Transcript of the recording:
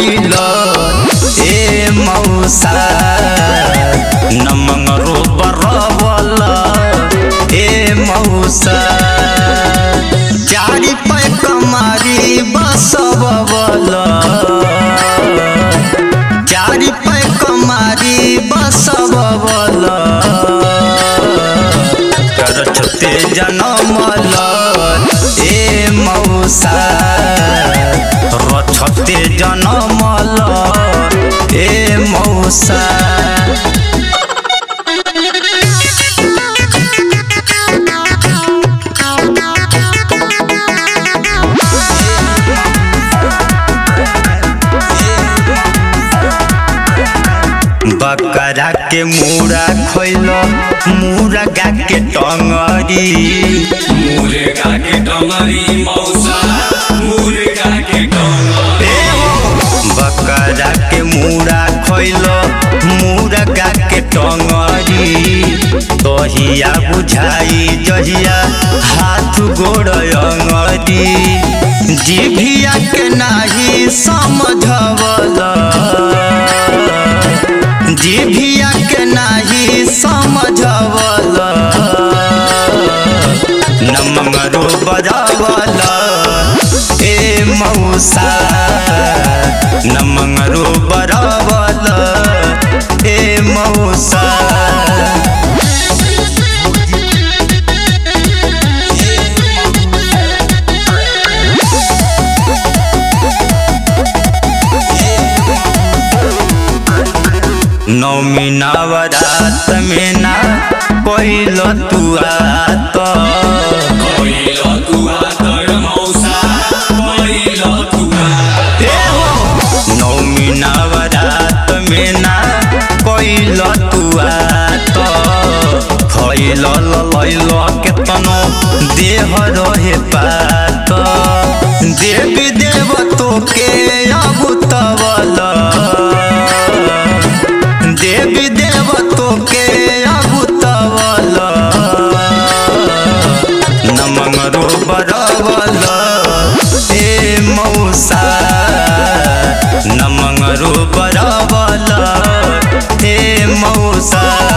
खैल ए मौसा नमंगरो बरबल ए मौसा चारी पै कमारी बसबल चारी पै कमारी बसबल करछते जनमल ए मौसा रछते जनमल ए मौसा बकरा के मुड़ा खैल मुर्गा के टंगरी मुर्गा के डमरी मौसा मुर्गा के डमरी बकरा के मुड़ा खैल मुर्गा के टंगरी तहिया बुझाई जहिया हाथ गोड़ अंगरी जिभिया के नाही समझवल जिभिया के नाही समझवल नमंगरो बजावल ए मौसा नमंगरो बरावल ए मौसा नौमी नवरात में ना पहिल तू आत पहिलो तुआ तर मौसा पहिलो तुआ नौमी नवरात में ना पहिल तू आत खैल लैल केतनो देह रहे पात देवी देव तोके अबुतवल देवी देव तोके अबुतवल नमंगरो बरवल ए मौसा नमंगरो बरवल ए मौसा